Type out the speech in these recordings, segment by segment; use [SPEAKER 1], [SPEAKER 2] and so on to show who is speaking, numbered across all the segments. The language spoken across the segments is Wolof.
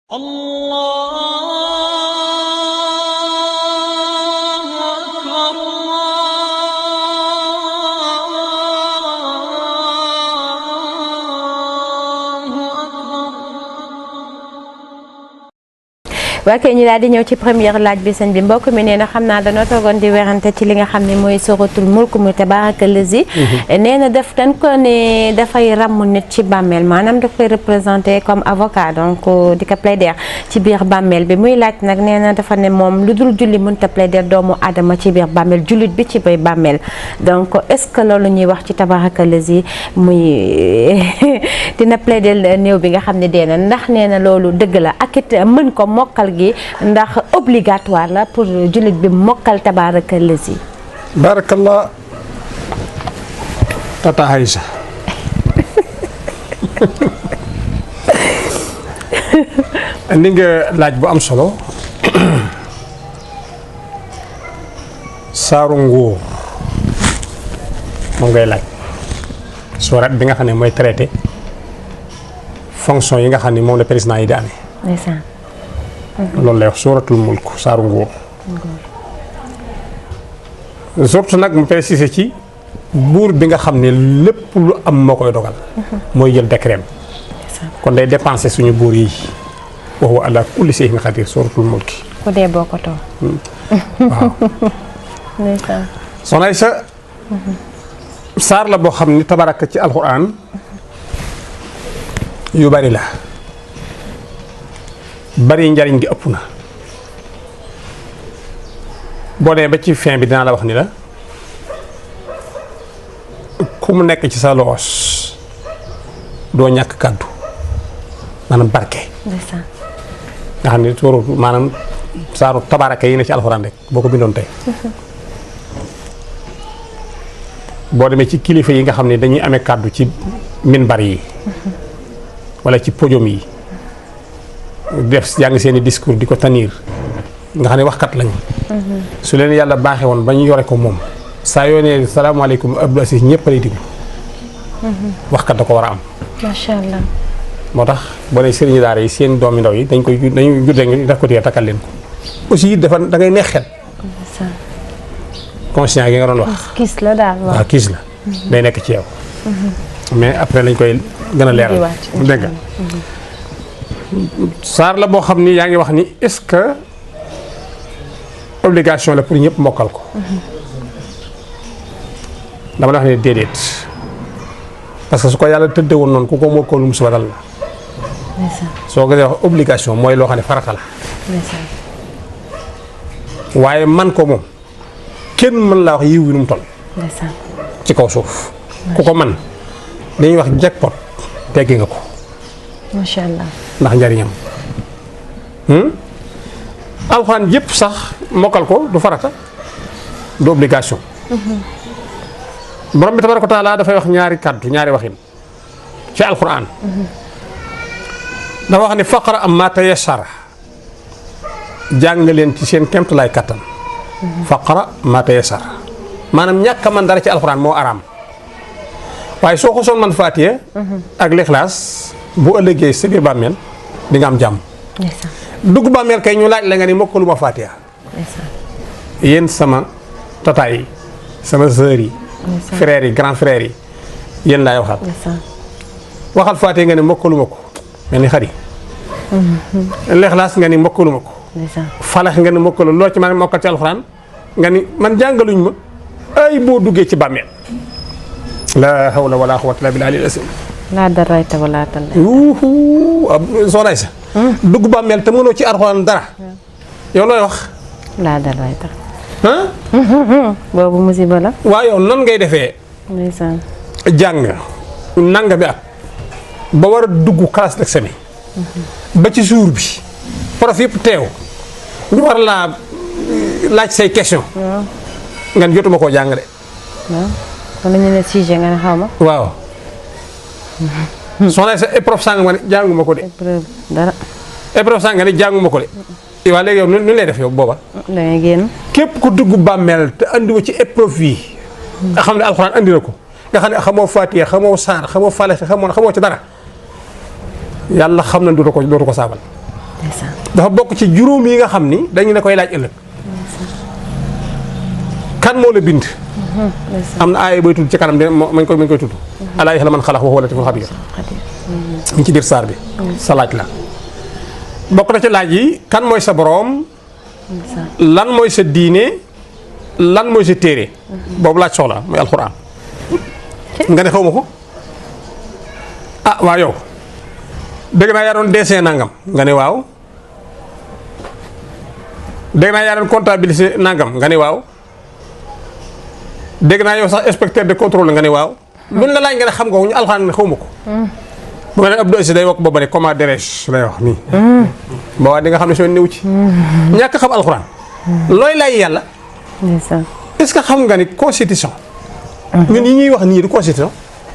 [SPEAKER 1] الله أكبر الله أكبر
[SPEAKER 2] waa kay ñu daal di ñëw ci première laaj bi sëñ bi mbokk mi nee na xam naa dañoo toogoon di werante ci li nga xam ne mooy suratul mulk mu tabaaraka lazi nee na daf dañ ko ne dafay ràmm nit ci bàmmeel maanaam daf koy représenté comme avocat donc di ko plaider ci biir bàmmeel bi muy laaj nag nee na dafa ne moom lu dul julli mënta plaider doomu aadama ci biir bàmmeel jullit bi ci biir bàmmeel donc est-ce que loolu ñuy wax ci tabaaraka lazi muy dina plaider néew bi nga xam ne dee na ndax nee na loolu dëgg la ak it mën ko mokkal gi ndax obligatoire la pour jullit bi mokkal tabaaraka lazi
[SPEAKER 3] barakallah tata Aïcha indi nga laaj bu am solo saaru nguur moom ngay laaj suurat bi nga xam ne mooy traité fonction yi nga xam ne moom la président yi di amee
[SPEAKER 2] ndeysaan
[SPEAKER 3] loolu lay wax suuratul mulk saaru nguur surtout nag mu précisé ci buur bi nga xam ne lépp lu am moo koy dogal mooy jël décret kon day dépensé suñu buur yi wa huwa ala kulli shay'in qadir suuratul mulki
[SPEAKER 2] ku dee boo ko too
[SPEAKER 3] waaw
[SPEAKER 2] ndeysaan
[SPEAKER 3] soxna Aysa saar la boo xam ni tabaraka ci alxuraan yu bari la bari njariñ gi ëpp na boo demee ba ci fin bi dinaa la wax ni la ku mu nekk ci sa loos doo ñàkk kàddu maanaam barke
[SPEAKER 2] ndeysaan
[SPEAKER 3] nga xam ne sóoru maanaam saaru tabaraka yi ne ci alxuraan rek boo ko bindoon tey boo demee ci kilifa yi nga xam ne dañuy amee kàddu ci minbar yi wala ci podium yi def jàng seeni discours di ko tanir nga xam ne waxkat lañu su leen yàlla baaxee woon ba ñu yore ko moom saa yoo nee salaamaaleykum Abdou Aziz ñëpp lay diglu waxkat da ko war a am
[SPEAKER 2] macha allah
[SPEAKER 3] moo tax boo nee sëriñu daara yi seen doomi ndaw yi dañ koy ju- dañuy juddee nga def ko téye takkal leen ko aussi it dafa da ngay neex xel
[SPEAKER 2] ndeysaan
[SPEAKER 3] conscient gi nga doon wax
[SPEAKER 2] gis la daal waaw
[SPEAKER 3] waaw kiis la day nekk ci yow mais après lañ koy gën a leeral
[SPEAKER 2] Indiwaat,
[SPEAKER 3] dégg nga saar la boo xam ni yaa ngi wax ni est-ce que obligation la pour ñëpp mokkal ko dama la wax ne déedéet parce que su ko yàlla tëddee woon noonu ku ko mokkal lu musiba dal la
[SPEAKER 2] ndeysaan
[SPEAKER 3] soo ko dee wax obligation mooy loo xam ne farata la
[SPEAKER 2] ndeysaan
[SPEAKER 3] waaye man ko moom kenn mën laa wax yiw wi nu mu toll
[SPEAKER 2] ndeysaan
[SPEAKER 3] ci kaw suuf ku ko man dañuy wax jackpot teggi nga ko
[SPEAKER 2] macha allah
[SPEAKER 3] ndax njariñam alxuraan yëpp sax mokkal ko du farata du obligation borom bi tabaraka wa taala dafay wax ñaari kàddu ñaari waxin ci alxuraan dafa wax ne faqra am ma tayassara jàng leen ci seen kemtalaay kattan faqra ma tayassara maanaam ñàkk a man dara ci alxuraan moo araam waaye soo ko soon man faatiye ak lixlaas bu ëllëgee sa biir bàmmeel di nga am jàmm
[SPEAKER 2] ndeysaan
[SPEAKER 3] dugg bàmmeel kay ñu laaj la nga ni mokkalu ma faatiya
[SPEAKER 2] ndeysaan
[SPEAKER 3] yéen sama tata yi sama sœur yi frères yi grand frères yi yéen laay waxal
[SPEAKER 2] ndeysaan
[SPEAKER 3] waxal faatiya nga ni mokkalu ma ko mel ni xari lixlaas nga ni mokkalu ma ko
[SPEAKER 2] ndeysaan
[SPEAKER 3] falax nga ni mokkalu loo ci man mokkal ci alxuraan nga ni man jàngaluñ ma ay boo duggee ci bàmmeel la hawla wala quwwata illa billahi al-azim
[SPEAKER 2] laa darayta wala talla
[SPEAKER 3] wuuhu ab soxnaay sa dugg bàmmeel te mënoo ci alxuraan dara yow looy wax
[SPEAKER 2] laa darayta
[SPEAKER 3] ah
[SPEAKER 2] boobu musiba la
[SPEAKER 3] waa yow nan ngay defee
[SPEAKER 2] ndeysaan
[SPEAKER 3] jàng nanga bi at ba war a dugg classe d'examen ba ci jour bi prof yëpp teew ñu war laa laaj say question
[SPEAKER 2] waaw
[SPEAKER 3] nga ne jotuma koo jàng de
[SPEAKER 2] waaw wala ñu ne sujet nga ne xaw ma
[SPEAKER 3] waaw soxna sa épreuve sàng nga ne jànguma ko de
[SPEAKER 2] épreuve dara
[SPEAKER 3] épreuve sàng nga ne jànguma ko de waa léegi yow nu nu lay def yow booba
[SPEAKER 2] da ngay génn
[SPEAKER 3] képp ku dugg bàmmeel te andiwa ci épreuve yi nga xam ne alxuraan andi na ko nga xam ne xamoo Faatiha xamoo saar xamoo falax xamoo xamoo ci dara yàlla xam na dootu ko dootu ko saabal
[SPEAKER 2] ndeysaan
[SPEAKER 3] dafa bokk ci juróom yi nga xam ni dañu ne koy laaj ëllëg kan moo la bind
[SPEAKER 2] ndeysaan
[SPEAKER 3] am na aaya booy tudd ci kanam de moo mañ koy mañ koy tudd alaa yaxla man xalax wa huwa latiful xabiir
[SPEAKER 2] Xadir
[SPEAKER 3] ñu ci biir saar bi sa laaj la bokk na ci laaj yi kan mooy sa boroom
[SPEAKER 2] ndeysaan
[SPEAKER 3] lan mooy sa diine lan mooy sa téere boobu laaj soxla mooy alxuraan nga ne xaw ma ko ah waaw yow dégg naa yaa doon dessin nangam nga ne waaw dégg naa yaa doon comptabiliser nangam nga ne waaw dégg naa yow sax inspecteur de contrôle nga ne waaw luñ la laaj nga ne xam nga ko ñu alxuraan ne xaw ma ko bu ma nee Abdou Aziz day wax booba ne comment dirais-je lay wax nii ba waa di nga xam ne soo néew ci ñàkk xam alxuraan looy lay yàlla
[SPEAKER 2] ndeysaan
[SPEAKER 3] est-ce que xam nga ni constitution ñun yi ñuy wax nii du constitution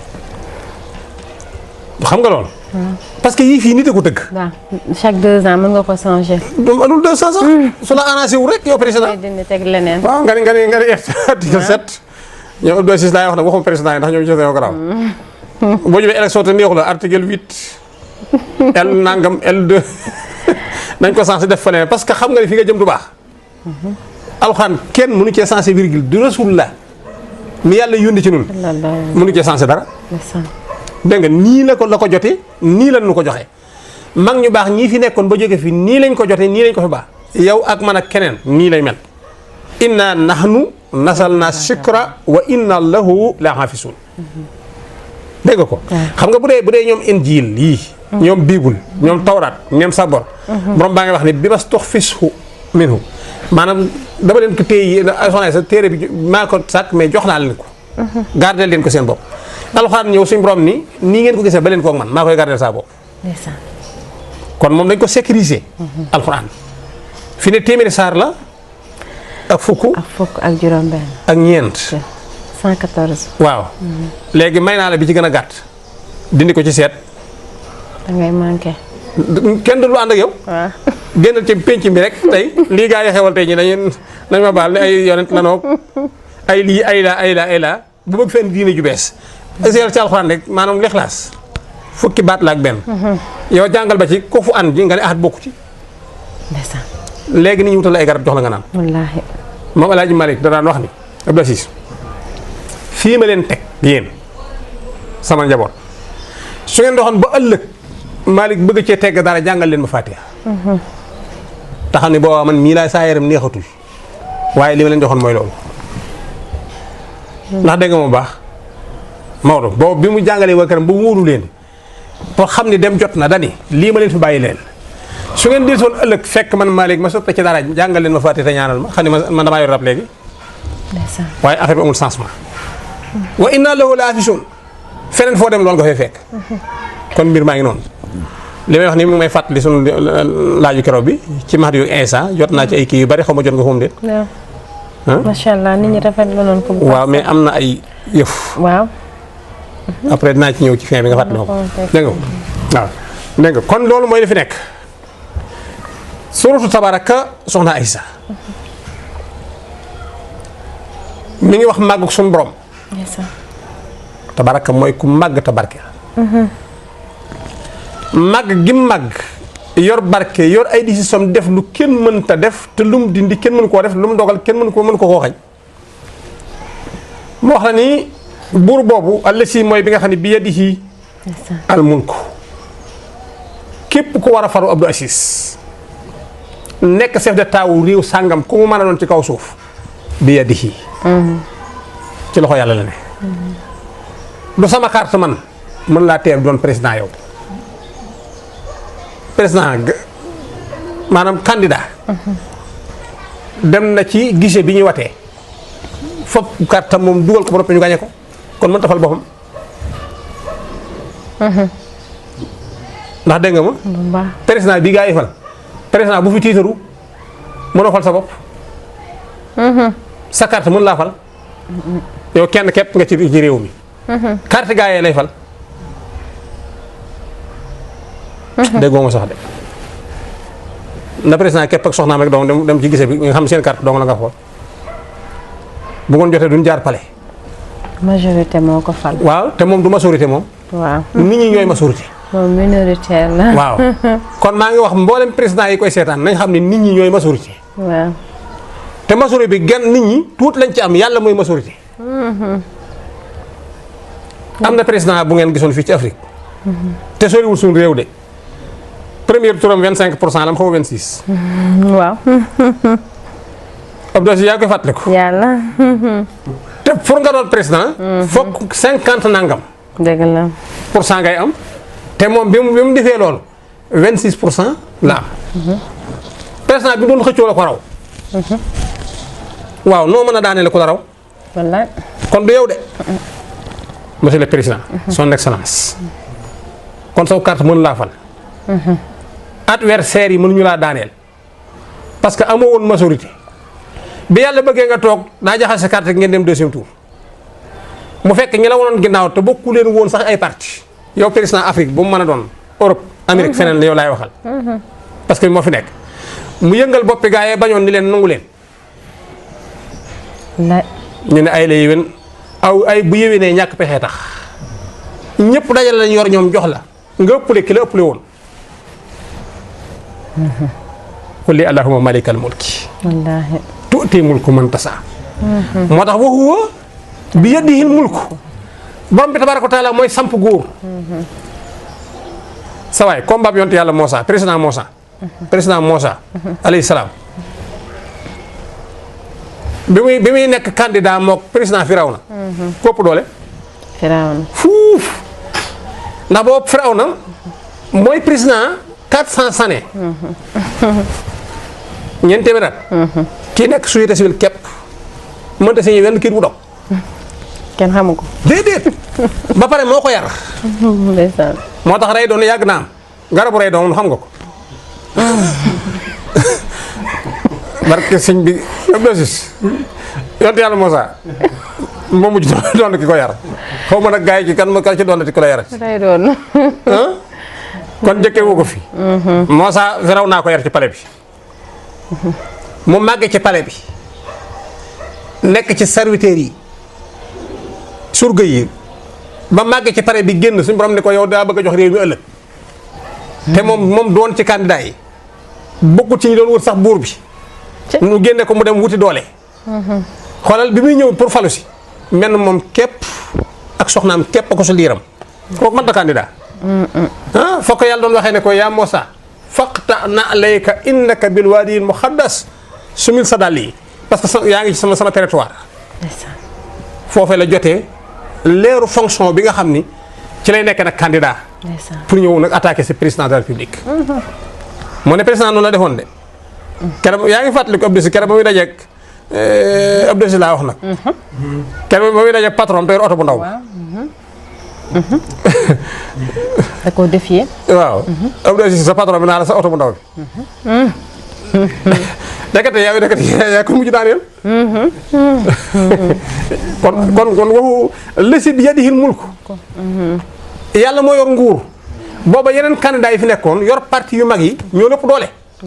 [SPEAKER 3] xam nga loolu parce que yii fii nit a ko tëgg
[SPEAKER 2] waaw chaque deux ans mën nga ko changer
[SPEAKER 3] du manul deux cent sax su la arrangé wu rek yow président
[SPEAKER 2] ngay dindi teg leneen
[SPEAKER 3] waaw nga ni nga ni nga ni article sept ñoom Abdou Aziz laay wax nag waxuma président yi ndax ñoom ci seen garaaw boo ñëwee élection te neexu la article huit L nangam L2 nañ ko censé def feneen parce que xam nga ni fi nga jëm du baax alxuraan kenn mënu cee censé virgule du rasulullah mi yàlla yónni ci nun
[SPEAKER 2] loolu
[SPEAKER 3] mënu cee censé dara
[SPEAKER 2] ndeysaan
[SPEAKER 3] dégg nga nii la ko la ko jotee nii la nu ko joxe mag ñu baax ñii fi nekkoon ba jóge fi nii lañ ko jotee nii lañ ko fi baax yow ak man ak keneen nii lay mel inna nahnu nasalna shikra wa inna lahu la hafisun dégg nga ko xam nga bu dee bu dee ñoom injil yii ñoom biibul ñoom tawraat ñoom sabor borom baa ngi wax ni bi mas tox fishu minhu maanaam dama leen ko téye soxna sa téere bi maa ko sàkk mais jox naa leen ko gardel leen ko seen bopp alxuraan ñëw suñ borom ni nii ngeen ko gisee ba leen koog man maa koy gardel saa bopp
[SPEAKER 2] ndeysaan
[SPEAKER 3] kon moom dañ ko sécuriser alxuraan fi ne téeméeri saar la ak fukk
[SPEAKER 2] ak fukk ak juróom benn
[SPEAKER 3] ak ñeent
[SPEAKER 2] 114
[SPEAKER 3] waaw léegi may naa la bi ci gën a gàtt dindi ko ci seet
[SPEAKER 2] da ngay manqué
[SPEAKER 3] kenn du lu ànd ak yow
[SPEAKER 2] waaw
[SPEAKER 3] génnal ci pénc bi rek tey lii gaa yi xewal tey ñi dañu nañ ma baal ne ay yonent lanoog ay lii ay la ay la ay la bu bëgg fenn diine ju bees seetal ci alxuraan rek maanaam lixlaas fukki baat la ak benn yow jàngal ba ci ko fu an ji nga ne ahat bokku ci
[SPEAKER 2] ndeysaan
[SPEAKER 3] léegi ni ñu wutal ay garab jox la nga naan
[SPEAKER 2] wallaahi
[SPEAKER 3] moom Alaaji Malick da daan wax ni Abdou Aziz fii ma leen teg yéen sama njaboot su ngeen doxoon ba ëllëg Malick bëgg cee tegg dara jàngal leen ma Fatiha te xam ne booba man mii laa saa yaram neexatul waaye li ma leen joxoon mooy loolu ndax dégg nga moom baax Maodo boobu bi mu jàngalee waa këram ba wóolu leen pour xam ni dem jot na dani lii ma leen fi bàyyi leen su ngeen di soon ëllëg fekk man Malick ma soppe ci dara jàngal leen ma Fatiha te ñaanal ma xam ne man damaa yor rab léegi
[SPEAKER 2] ndeysaan
[SPEAKER 3] waaye affaire bi amul changement wa inna lahu la hafisun feneen foo dem loolu nga fay fekk kon mbir maa ngi noonu li may wax ni mu ngi may fàttali sunu laaju keroog bi ci Mahdi yu instant jot naa ci ay kii yu bari xaw ma jot nga xum déet
[SPEAKER 2] waaw
[SPEAKER 3] Hein?
[SPEAKER 2] macha allah nit ñi rafetlu noonu ko bu baax
[SPEAKER 3] waaw mais am na ay yëf
[SPEAKER 2] waaw
[SPEAKER 3] après dinaa ci ñëw ci fin bi nga fàttali ma ko dégg nga waaw dégg nga kon loolu mooy li fi nekk suratu tabaraka soxna Aïssa mi ngi wax màggug suñu borom
[SPEAKER 2] ndeysaan
[SPEAKER 3] tabaraka mooy ku màgg te barke màgg gi màgg yor barke yor ay décision def lu kenn mënta def te lu mu dindi kenn mënu koo def lu mu dogal kenn mënu ko mënu ko koo xañ mu wax la ni buur boobu àll si mooy bi nga xam ne bi yadihi
[SPEAKER 2] ndeysaan
[SPEAKER 3] al mulku képp ku war a faru Abdou Aziz nekk chef de taawu réew sàngam ku mu mën a doon ci kaw suuf bi yadihi ci loxo yàlla la ne du sama carte man mën laa teer doon président yow président g- maanaam candidat dem na ci guichet bi ñuy watee fop carte moom dugal ko ba noppi ñu gañe ko kon mën tafal boppam ndax dégg nga ma
[SPEAKER 2] bu baax
[SPEAKER 3] président bi gaa yi fal président bu fi tiitaru mënoo fal sa bopp sa carte mën laa fal yow kenn képp nga ci ci réew mi carte gaa yee lay fal déggoo ma sax de na président képp ak soxnaam rek donc dem dem ci gise bi nga xam seen carte dong la nga xool bu ngoon jotee duñ jaar palais
[SPEAKER 2] majorité moo ko fal
[SPEAKER 3] waaw te moom du majorité moom
[SPEAKER 2] waaw
[SPEAKER 3] nit ñi ñooy majorité
[SPEAKER 2] moom minoritaire la.
[SPEAKER 3] waaw kon maa ngi wax mboolem président yi koy seetaan nañ xam ne nit ñi ñooy majorité
[SPEAKER 2] waaw.
[SPEAKER 3] te majorité bi genn nit ñi tuut lañ ci am yàlla mooy majorité am na président bu ngeen gisoon fii ci Afrique te soriwul suñu réew de premier turam 25 pour cent la am xaw ma 26
[SPEAKER 2] waaw.
[SPEAKER 3] Abdou Aziz yaa ngi koy fàttaliku
[SPEAKER 2] yàlla.
[SPEAKER 3] te pour nga doon président fokk 50 nangam
[SPEAKER 2] dëgg la.
[SPEAKER 3] pour cent ngay am te moom bi mu bi mu defee loolu 26 pour cent la am président bi doon xëccoo la ko raw waaw noo mën a daaneel ko la raw
[SPEAKER 2] wallaay.
[SPEAKER 3] kon du yow de monsieur le président son excellence kon saw carte mënu laa fal adversaire yi mënuñu laa daaneel parce que amoo woon majorité bi yàlla bëggee nga toog daa jaxase carte ngeen dem deuxième tour mu fekk ñi la wonoon ginnaaw te bokku leen woon sax ay parti yow président Afrique bu mu mën a doon Europe Amérique feneen la yow laay waxal parce que moo fi nekk mu yëngal boppi gaa yee bañoon ni leen nangu leen
[SPEAKER 2] wallaay.
[SPEAKER 3] ñu ne ay la yéwén aw ay bu yéwénee ñàkk pexee tax ñëpp dajal lañ yor ñoom jox la nga ëppale ki la ëppale woon qul li allahumma malikal mulki
[SPEAKER 2] wallaahi.
[SPEAKER 3] tuuti mulku man tasa moo tax wa huwa bi yadihil mulku borom bi tabaraka wa taala mooy samp góor sa waay combat bi yonte yàlla Moussa président Moussa président Moussa alayhi salaam bi muy bi muy nekk candidat mook président Firawna kopp doole
[SPEAKER 2] Firawna.
[SPEAKER 3] fuuf ndax boobu Firawna mooy président 400 années ñeent téeméer at kii nekk société civile képp mënta signé wenn kii bu dog
[SPEAKER 2] kenn xamu ko.
[SPEAKER 3] déedéet ba pare moo ko yar
[SPEAKER 2] ndeysaan.
[SPEAKER 3] moo tax rey doon yàgg na am garabu rey doon xam nga ko barke sëñ bi yëpp dosis yonte yàlla Moussa moo mujj doon ki ko yar xaw ma nag gars yi ci kan ma kan ci doon ki ko la yar
[SPEAKER 2] lay doon.
[SPEAKER 3] ah kon jëkkee woo ko fi Moussa raw naa ko yar ci pale bi mu màgge ci pale bi nekk ci serviteurs yi surga yi ba màgge ci pale bi génn suñu borom ne ko yow daa bëgg a jox réew mi ëllëg te moom moom doon ci candidat yi bokkut ci ñi doon wut sax buur bi mu génne ko mu dem wuti doole xoolal bi muy ñëw pour falu si menn moom képp ak soxnaam képp ko su liiram kooku mënta candidat ah fokk yàlla doon waxee ne ko yaa Moussa faqta na alayka innaka bil waadiyil muqaddas sumil sa dàll yi parce que sa yaa ngi ci sama sama territoire
[SPEAKER 2] ndeysaan.
[SPEAKER 3] foofee la jotee leeru fonction bi nga xam ni ci lay nekk nag candidat
[SPEAKER 2] ndeysaan.
[SPEAKER 3] pour ñëw nag attaquer ce président de la république moo ne président noonu la defoon de keroog yaa ngi fàttaliku Abdou Si keroog ba muy dajeeg Abdou Si laa wax nag keroog ba muy dajeeg patron te yor oto bu ndaw
[SPEAKER 2] da koo défier.
[SPEAKER 3] waaw Abdou Si sa patron bi naa la sa oto bu ndaw bi dekate yaa ngi dekate yaa ko mujj daaneel kon kon kon waxu lesi bi yadihil mulk yàlla moo yor nguur booba yeneen candidat yi fi nekkoon yor parti yu mag yi ñoo lépp doole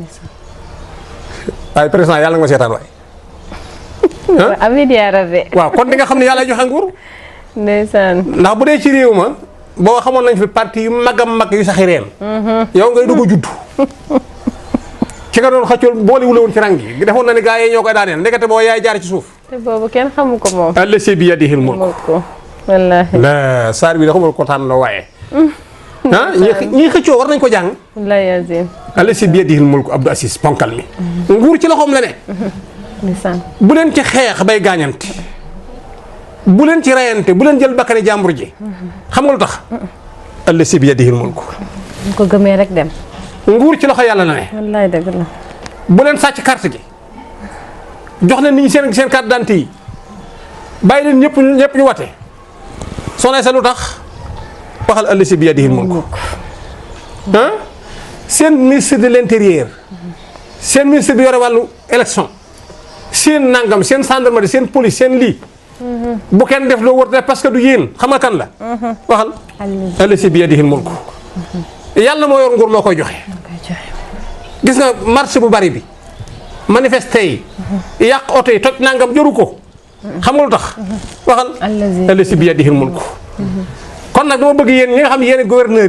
[SPEAKER 3] waaye président yàlla nga ma seetaan waay
[SPEAKER 2] amiin yaa rabbi.
[SPEAKER 3] waaw kon di nga xam ne yàlla joxe nguur
[SPEAKER 2] ndeysaan.
[SPEAKER 3] ndax bu dee ci réew ma boo xamoon nañ fi parti yu mag a mag yu saxi reen yow ngay dugg a judd ci nga doon xëccool boole wula woon ci rang yi defoon na ni gaa yi ñoo koy daaneel ndekete boo yaay jaar ci suuf
[SPEAKER 2] te boobu kenn xamu ko moom.
[SPEAKER 3] allasi bi yadihil mulk
[SPEAKER 2] xamul ko. wallaahi.
[SPEAKER 3] la saar bi da xamul ko tànn la waaye ah ñi ñi xëccoo war nañ ko jàng
[SPEAKER 2] wallaahi azim.
[SPEAKER 3] allasi bi yadihil mulk Abdou Assis ponkal mi nguur ci loxoom la ne
[SPEAKER 2] ndeysaan.
[SPEAKER 3] bu leen ci xeex bay gaañante bu leen ci rayante bu leen jël bakkani jàmbur ji xam nga lu tax allasi bi yadihil mulk
[SPEAKER 2] bu ko gëmee rek dem.
[SPEAKER 3] nguur ci loxo yàlla la ne
[SPEAKER 2] wallaahi dëgg la.
[SPEAKER 3] bu leen sàcc carte gi jox leen nit ñi seen seen carte d'identité yi bàyyi leen ñëpp ñëpp ñu wate soxna sa lu tax waxal allasi bi yadihil mulk ah seen ministre de l'intérieur seen ministre bi yore wàllu élection seen nangam seen gendarmerie seen police seen lii bu kenn def loo wër def parce que du yéen xam nga kan la waxal allasi bi yadihil mulk yàlla moo yor nguur moo koy joxe
[SPEAKER 2] koy joxe.
[SPEAKER 3] gis nga marché bu bari bi manifesté yi yàq oto yi toj nangam jëru ko xam nga lu tax waxal
[SPEAKER 2] allazi.
[SPEAKER 3] allasi bi yadihil mulk kon nag dama bëgg yéen ñi nga xam ne yéen gouverneur yi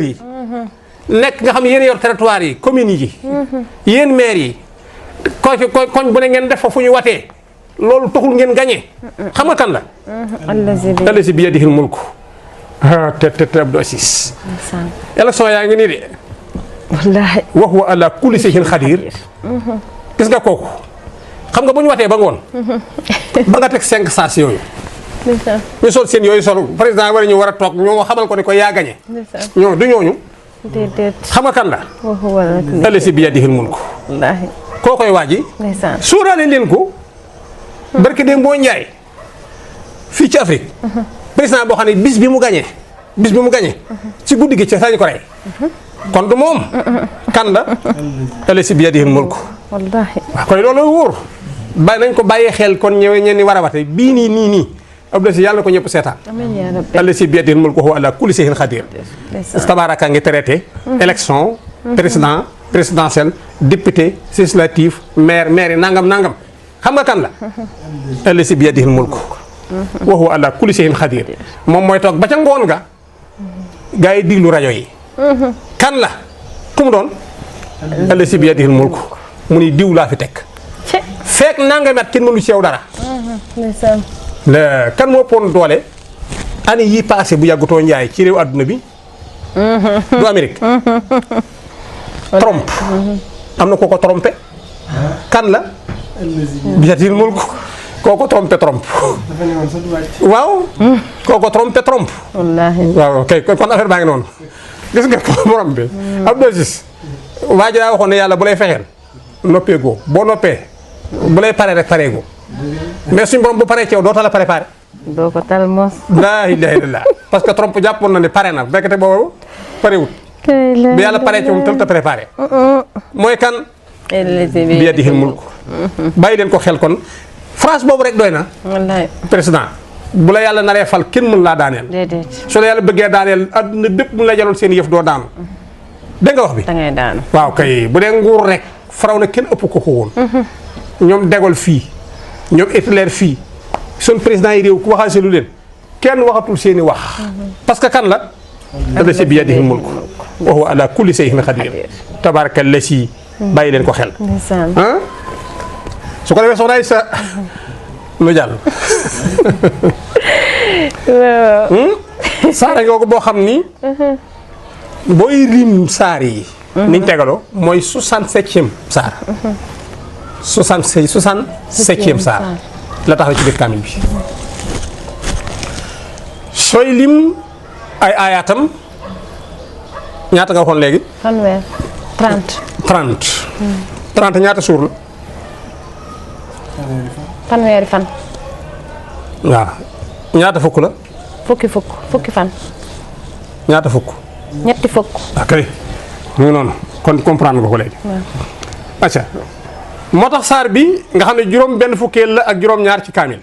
[SPEAKER 3] nekk nga xam yéen yor territoire yi communes yi yéen maire yi koñ koñ koñ bu ne ngeen def fa fu ñu watee loolu taxul ngeen gañee xam nga kan la
[SPEAKER 2] allazi bi
[SPEAKER 3] allazi bi yadihil mulku ah te te te Abdou Assis
[SPEAKER 2] ndeysaan
[SPEAKER 3] élection yaa ngi nii de
[SPEAKER 2] wallaahi
[SPEAKER 3] wa huwa ala kulli shay'in xadir gis nga kooku xam nga bu ñu watee ba ngoon ba nga teg cinq saas yooyu
[SPEAKER 2] ndeysaan
[SPEAKER 3] ñu sol seen yooyu sol président war a ñu war a toog ñoo xamal ko ne ko yaa gañe
[SPEAKER 2] ndeysaan
[SPEAKER 3] ñoo du ñooñu
[SPEAKER 2] déedéet
[SPEAKER 3] xam nga kan la
[SPEAKER 2] waxu wala kulli
[SPEAKER 3] allazi bi yadihil mulku
[SPEAKER 2] wallaahi
[SPEAKER 3] koo koy waaji
[SPEAKER 2] ndeysaan
[SPEAKER 3] suuraale leen ko barke dem boo njaay fii ci Afrique président boo xam ne bis bi mu gañee bis bi mu gañee ci guddi gi ci sañ ko rey kon du moom kan la allazi bi yadihil mulku
[SPEAKER 2] wallaahi
[SPEAKER 3] waaw koy loolu wóor bàyyi nañ ko bàyyee xel kon ñëwee ñeen ni war a wate bii nii nii nii Abdou Assis yàlla na ko ñëpp seetaan
[SPEAKER 2] amiin yaa rabbi
[SPEAKER 3] allazi bi yadihil mulku wa huwa ala kulli shay'in qadir
[SPEAKER 2] ndeysaan
[SPEAKER 3] tabaraka ngi traité élection président présidentielle député législatif maire maire yi nangam nangam xam nga kan la allazi bi yadihil mulku wa huwa ala kulli shay'in qadir moom mooy toog ba ca ngoon ga gaa yi diglu rajo yi kan la ku mu doon allazi bi yadihil mulku mu ni diw laa fi teg
[SPEAKER 2] ci
[SPEAKER 3] fekk nangami at kenn mënu ci yow dara
[SPEAKER 2] ndeysaan
[SPEAKER 3] la kan moo pon doole année yii passé bu yàggutoo njaay ci réew àdduna bi du Amérique trompe am na koo ko trompé kan la biyatil mulk koo ko trompé trompe waaw koo ko trompé trompe
[SPEAKER 2] wallaahi
[SPEAKER 3] waaw kay kon affaire baa ngi noonu gis nga ko borom bi Abdou Assis waa ji daa waxoon ne yàlla bu lay fexeel noppee goo boo noppee bu lay paree rek paree goo mais suñ borom bu paree ci yow doota la préparé
[SPEAKER 2] doo ko tal mos
[SPEAKER 3] laa ilaha illallah parce que trompe jàppoon na ne pare na bekkate boobu parewut bi yàlla paree ci moom tam te préparé mooy kan
[SPEAKER 2] allazi
[SPEAKER 3] bi yadihil mulk bàyyi leen ko xel kon France boobu rek doy na
[SPEAKER 2] wallaahi
[SPEAKER 3] président bu la yàlla naree fal kenn mën laa daaneel
[SPEAKER 2] déedéet
[SPEAKER 3] su la yàlla bëggee daaneel adduna bépp mu la jaloon seen yëf doo daanu dégg nga wax bi
[SPEAKER 2] da ngay daanu
[SPEAKER 3] waaw kay bu dee nguur rek faraw na kenn ëpp ko ko woon ñoom degol fii ñoom Hitler fii sun président yi réew ku waxal lu leen kenn waxatul seeni wax parce que kan la allazi bi yadihi mulk wa huwa ala kulli shay'in qadir tabaraka allasi bàyyi leen ko xel
[SPEAKER 2] ndeysaan
[SPEAKER 3] ah su ko defee soxna sa lu jàll
[SPEAKER 2] waaw
[SPEAKER 3] saara ngoogu boo xam ni booy rim saar yi niñ tegaloo mooy 67e saar 66 67e saar la taxaw ci biir kaamil bi sooy lim ay aayaatam ñaata nga waxoon léegi
[SPEAKER 2] fanweer 30
[SPEAKER 3] 30 30 ñaata suur la
[SPEAKER 2] fanweeri fan
[SPEAKER 3] waaw ñaata fukk la
[SPEAKER 2] fukki fukk fukki fan
[SPEAKER 3] ñaata fukk
[SPEAKER 2] ñetti fukk
[SPEAKER 3] ok mu ngi noonu kon comprendre nga ko léegi acca moo tax saar bi nga xam ne juróom benn fukkeel la ak juróom ñaar ci kaamil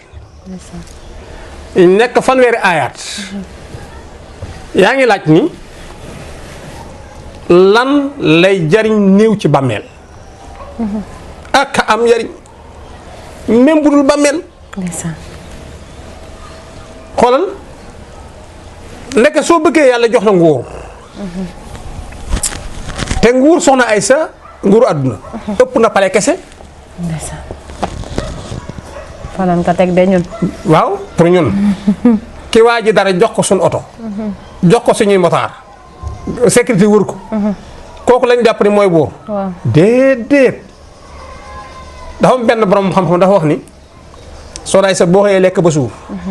[SPEAKER 3] nekk fanweeri aayaat yaa ngi laaj ni lan lay jariñ néew ci bàmmeel ak am njariñ même bu dul bàmmeel
[SPEAKER 2] ndeysaan
[SPEAKER 3] xoolal nekk soo bëggee yàlla jox la nguur te nguur soxna ay sa nguuru àdduna ëpp na pale kese
[SPEAKER 2] ndeysaan falan ko teg de ñun
[SPEAKER 3] waaw pour ñun ki waa ji dara jox ko suñ oto jox ko suñuy motaar sécurité wër ko kooku lañ jàpp ni mooy buur
[SPEAKER 2] waaw
[SPEAKER 3] déedéet dafa am benn borom xam-xam dafa wax ni soxna ay sa boo xëyee lekk ba suur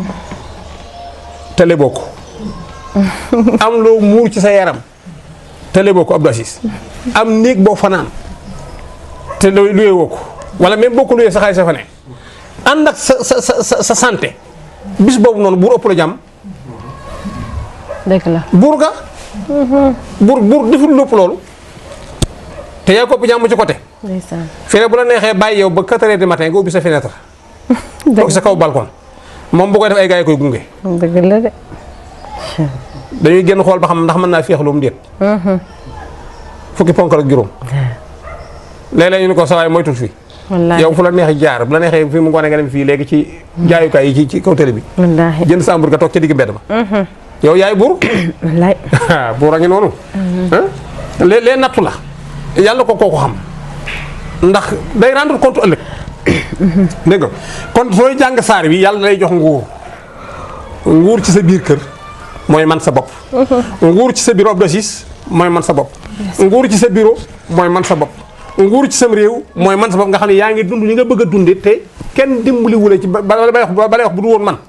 [SPEAKER 3] te leboo ko am loo muur ci sa yaram te leboo ko Abdou Assis am néeg boo fanaan te lu luyee woo ko wala même boo ko luyee sa xaalis sa fa ne ànd ak sa sa sa sa sa santé bis boobu noonu buur ëpp la jàmm
[SPEAKER 2] dëgg la
[SPEAKER 3] buur ga buur buur deful lépp loolu te yaa ko ëpp jàmm ci côté
[SPEAKER 2] ndeysaan
[SPEAKER 3] fii bu la neexee bàyyi yow ba 4 heures du matin nga ubbi sa fenêtre toog sa kaw balcon moom bu koy def ay gars yi koy gunge
[SPEAKER 2] dëgg la de
[SPEAKER 3] dañuy génn xool ba xam ndax mën naa féexlu mu déet fukki ponk ak juróom léeg-léeg ñu ne ko sawaay moytul fii
[SPEAKER 2] wallaahi
[SPEAKER 3] yow fu la neexee jaar bu la neexee fii mu ngoone nga dem fii léegi ci jaayukaay yi ci ci kaw télé bi
[SPEAKER 2] wallaahi
[SPEAKER 3] jënd sa hamburger toog ca digg mbedd ma yow yaay buur
[SPEAKER 2] wallaay
[SPEAKER 3] buur a ngi noonu lee lee nattu la yàlla ko kooku xam ndax day rendre compte ëllëg dégg nga kon sooy jàng saar bi yàlla lay jox nguur nguur ci sa biir kër mooy man sa bopp nguur ci sa bureau d'office mooy man sa bopp nguur ci sa bureau mooy man sa bopp nguur ci sam réew mooy man sa bopp nga xam ne yaa ngi dund li nga bëgg a dunde te kenn dimbali wule ci ba ba lay wax ba lay wax bu du woon man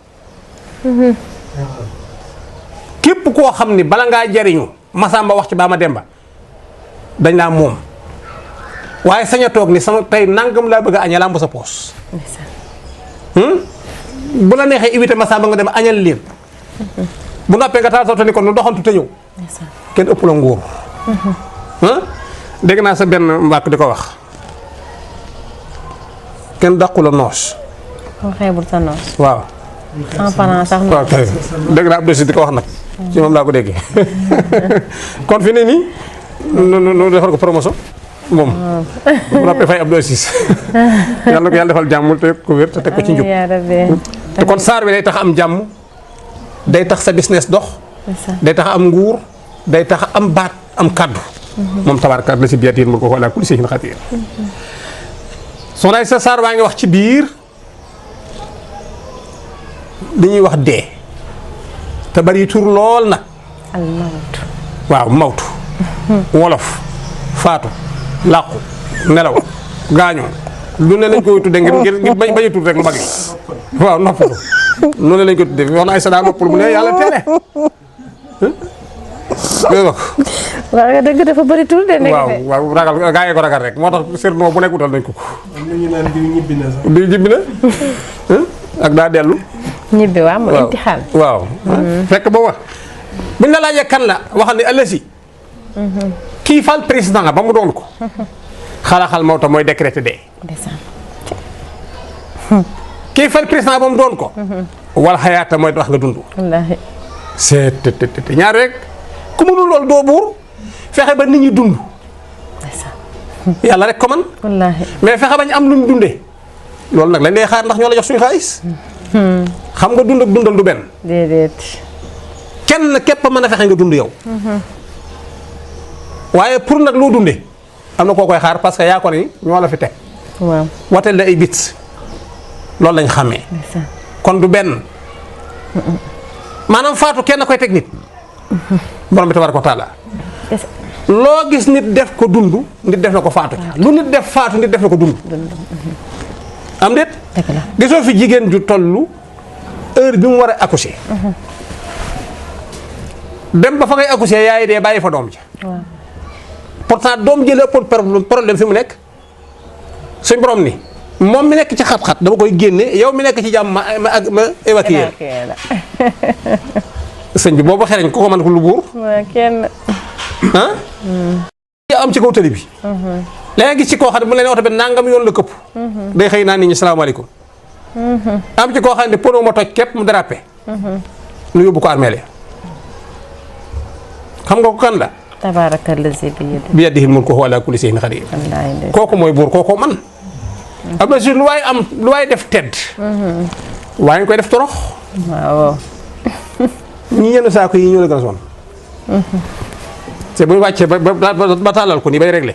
[SPEAKER 3] képp koo xam ni bala ngaa jariñu Masamba wax ci baa ma demba dañ laa moom waaye sañ a toog ni sama tey nangam laa bëgg a añee lamb sa poos bu la neexee éviter Masamba nga dem añal leen bu noppee nga taal sa ni kon nu doxantu te ñëw kenn ëpp la nguur dégg naa sa benn mbàkk di ko wax kenn dàqu la noos
[SPEAKER 2] moo xeebul sa noos
[SPEAKER 3] waaw
[SPEAKER 2] en parlant sax
[SPEAKER 3] waaw kay dégg naa Abdou Cissé di ko wax nag ci moom laa ko déggee kon fi ne nii nu nu nu defal ko promotion moom bu noppee fay Abdou Cissé yàlla na ko yàlla defal jàmm te ko wér te teg ko ci njub
[SPEAKER 2] yaa rabbi
[SPEAKER 3] te kon saar bi day tax am jàmm day tax sa business dox day tax am nguur day tax am baat am kàddu moom tabaaraka la si biir yéen mu ko wala kulli shay'in xatiir soxna sa saar baa ngi wax ci biir li ñuy wax dee te bari tur lool nag
[SPEAKER 2] al mawt
[SPEAKER 3] waaw mawtu wolof faatu làqu nelaw gaañu lu ne lañ koy tudde ngir ngir ngir bañ bañ a tudd rek lu mag yi waaw noppalu lu ne lañ koy tudde wax na ay sa daa noppalu mu ne yàlla teele dégg nga ko
[SPEAKER 2] wax nga dëgg dafa bëri tur de nekk
[SPEAKER 3] waaw waaw ragal gaa yee ko ragal rek moo tax sirnoo bu nekk wutal nañ ko ko
[SPEAKER 4] am na ñu naan diw ñibbi na sax.
[SPEAKER 3] di jibbi na ak daa dellu
[SPEAKER 2] ñibbi waa mu
[SPEAKER 3] waaw
[SPEAKER 2] imtixaan
[SPEAKER 3] waaw fekk ba wax buñ la laajee kan la waxal ni ëllësi kii fal président ba mu doon ko xalaxal mawta mooy décrété dee
[SPEAKER 2] ndeysaan
[SPEAKER 3] kii fal président ba mu doon ko wal xayaata mooy wax nga dund
[SPEAKER 2] wallaahi
[SPEAKER 3] seet te te te ñaar rek ku mënul loolu doo buur fexe ba nit ñi dund
[SPEAKER 2] ndeysaan
[SPEAKER 3] yàlla rek ko man
[SPEAKER 2] wallaahi
[SPEAKER 3] mais fexe bañ am luñ dundee loolu nag lañ lay xaar ndax ñoo la jox suñu xaalis xam nga dund ak dundal du benn
[SPEAKER 2] déedéet
[SPEAKER 3] kenn képp a mën a fexe nga dund yow waaye pour nag loo dundee am na koo koy xaar parce que yaa ko ni ñoo la fi teg
[SPEAKER 2] waaw
[SPEAKER 3] wateel la ay bits loolu lañ xàmmee
[SPEAKER 2] ndeysaan
[SPEAKER 3] kon du benn maanaam faatu kenn koy teg nit borom bi tabaraka wa taala
[SPEAKER 2] kese
[SPEAKER 3] loo gis nit def ko dund nit def na ko faatu lu nit def faatu nit def na ko dund am déet
[SPEAKER 2] dëgg la
[SPEAKER 3] gisoo fi jigéen ju tollu heure bi mu war a accoucher dem ba fa ngay accoucher yaay dee bàyyi fa doom ji
[SPEAKER 2] waaw
[SPEAKER 3] pourtant doom ji la ëppoon problème problème fi mu nekk suñ borom ni moom mi nekk ci xat-xat dama koy génne yow mi nekk ci jàmm ma ma ak ma évacuer
[SPEAKER 2] évacué la
[SPEAKER 3] sëñ bi boobu xereñ ku ko mën ko lu buur
[SPEAKER 2] waa kenn
[SPEAKER 3] ah ya am ci kaw tëli bi léegi gis ci koo xam ne bu leen oto bi nangam yoon la këpp day xëy naa nit ñi salaamaaleykum am ci koo xam ne pono ma toj képp mu dérapé nu yóbbu ko armeel ya xam nga ko kan la
[SPEAKER 2] tabaaraka lazi bi yadi
[SPEAKER 3] bi yadihi mulku wa ala kulli shay'in qadir
[SPEAKER 2] wallaahi ndeysaan
[SPEAKER 3] kooku mooy buur kooku man am na si lu waay am lu waay def tedd waaye nga koy def torox
[SPEAKER 2] waaw
[SPEAKER 3] ñi yenn saako yi ñoo la gën a sonn c'est bu ñu wàccee ba ba ba ba tàllal ko nii bay réglé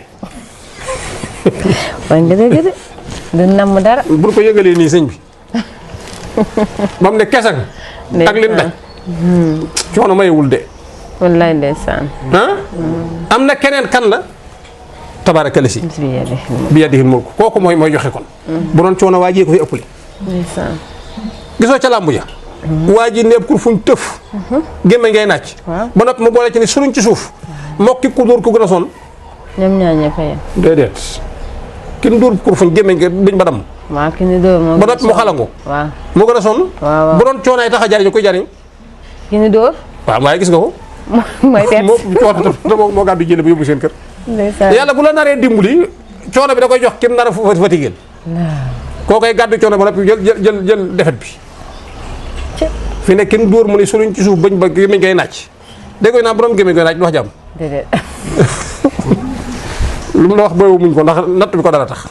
[SPEAKER 2] wax nga dëgg de du namm dara
[SPEAKER 3] bu ñu ko yëgalee nii sëñ bi ba mu ne kesan ak lim daj coono mayewul de
[SPEAKER 2] wallaahi ndeysaan
[SPEAKER 3] ah am na keneen kan la tabaaraka la si
[SPEAKER 2] bi yadi
[SPEAKER 3] bi yadihi mulku kooku mooy mooy joxe kon bu doon coono waa jee ko fi ëppale
[SPEAKER 2] ndeysaan
[SPEAKER 3] gisoo ca làmbu ja waa ji neeb kur fuñ tëf gémme ngay nàcc
[SPEAKER 2] Waaw.
[SPEAKER 3] ba noppi mu boole ci ni suruñ ci suuf mokki ku dóor ko gën a sonn
[SPEAKER 2] ñoom ñaar ñëpp a yem
[SPEAKER 3] déedéet kin dóor kur fuñ gémme nga duñ ba dam
[SPEAKER 2] waaw ki ni dóor moo
[SPEAKER 3] ba
[SPEAKER 2] gën a
[SPEAKER 3] noppi mu
[SPEAKER 2] sonn.
[SPEAKER 3] xalangu
[SPEAKER 2] waaw
[SPEAKER 3] moo gën a sonn
[SPEAKER 2] waaw waaw
[SPEAKER 3] bu doon coonaay tax a jariñu koy jariñ
[SPEAKER 2] ki ni dóor
[SPEAKER 3] waaw waaye gis nga ko
[SPEAKER 2] mooy pet
[SPEAKER 3] moo coono te moo moo gàddu jële ba yóbbu seen kër
[SPEAKER 2] ndeysaan
[SPEAKER 3] yàlla bu la naree dimbali coono bi da koy jox kim nar a fa fatigué koo koy gàddu coono ba noppi jël jël jël jël defet bi
[SPEAKER 2] Ci.
[SPEAKER 3] fi ne kenn dóor mu ne suruñ ci suuf bañ ba gémmiñ ngay nàcc dégg nga naa borom gémmiñ ngay nàcc du wax jàmm
[SPEAKER 2] déedéet
[SPEAKER 3] lu mu la wax boobu muñ ko ndax natt bi ko dara tax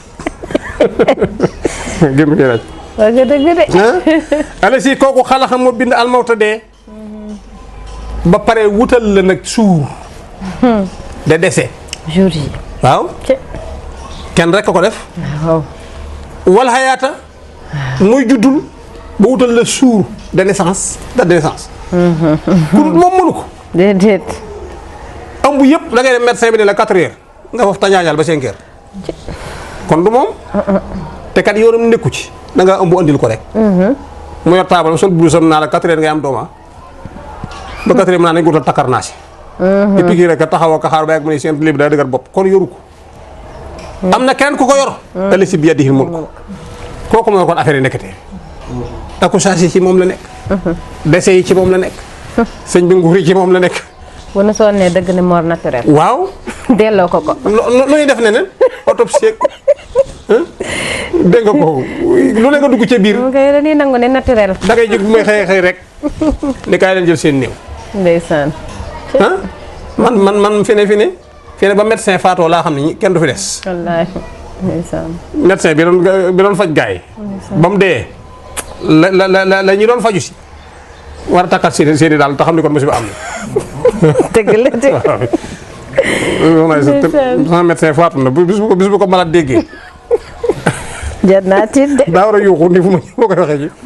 [SPEAKER 3] gémmiñ ngay nàcc
[SPEAKER 2] wax nga dëgg de
[SPEAKER 3] ah ala si kooku xalaxam moo bind almawta dee ba pare wutal la nag suur de dese
[SPEAKER 2] jour yi
[SPEAKER 3] waaw
[SPEAKER 2] ci
[SPEAKER 3] kenn rek a ko def
[SPEAKER 2] waaw
[SPEAKER 3] wal xayaata muy juddul ba wutal la suur de naissance date de naissance ku dul moom mënu ko
[SPEAKER 2] déedéet
[SPEAKER 3] ëmb yëpp da ngay dem médecin bi ne la 4 heures nga foofu tañaañal ba 5 heures kon du moom te kat yoonam nekku ci da nga ëmb andil ko rek mu yor taabal sol blouse am naa la 4 heures ngay am dooma ba 4 heures mu naa nañ ko wutal takkar naa si di piqûre rek taxaw ak xaar ba ak mu ne seen libi daa dëgër bopp kon yoru ko am na keneen ku ko yor te li si bi yadihil mulk kooku mooy kon affaire yi nekkatee accouchage yi ci moom la nekk décès yi ci moom la nekk sëñ bi nguur yi ci moom la nekk
[SPEAKER 2] bu nu sonnee dëgg ne mort naturel
[SPEAKER 3] waaw
[SPEAKER 2] delloo ko ko
[SPEAKER 3] lo lo ñuy def ne ne autopsie ak dégg nga ko lu ne nga dugg ca biir
[SPEAKER 2] mu koy dañuy nangu ne naturel
[SPEAKER 3] da ngay jóg bu may xëy xëy rek ni kaay leen jël seen néew
[SPEAKER 2] ndeysaan
[SPEAKER 3] ah man man man fi ne fi ne fi ne ba médecin faatoo laa xam ne ñi- kenn du fi des
[SPEAKER 2] wallaahi ndeysaan
[SPEAKER 3] médecin bi doon bi doon faj gaay ba mu dee la la la la la ñi doon faju si war a takkat seen seen i daal te xam ni kon musiba am na
[SPEAKER 2] dëgg la de
[SPEAKER 3] waaw sama médecin faatu na bu bis bu ko bis bu ko malade déggee
[SPEAKER 2] jar naa tiit de
[SPEAKER 3] daa war a yuuxu ni fu ma boo koy waxee ji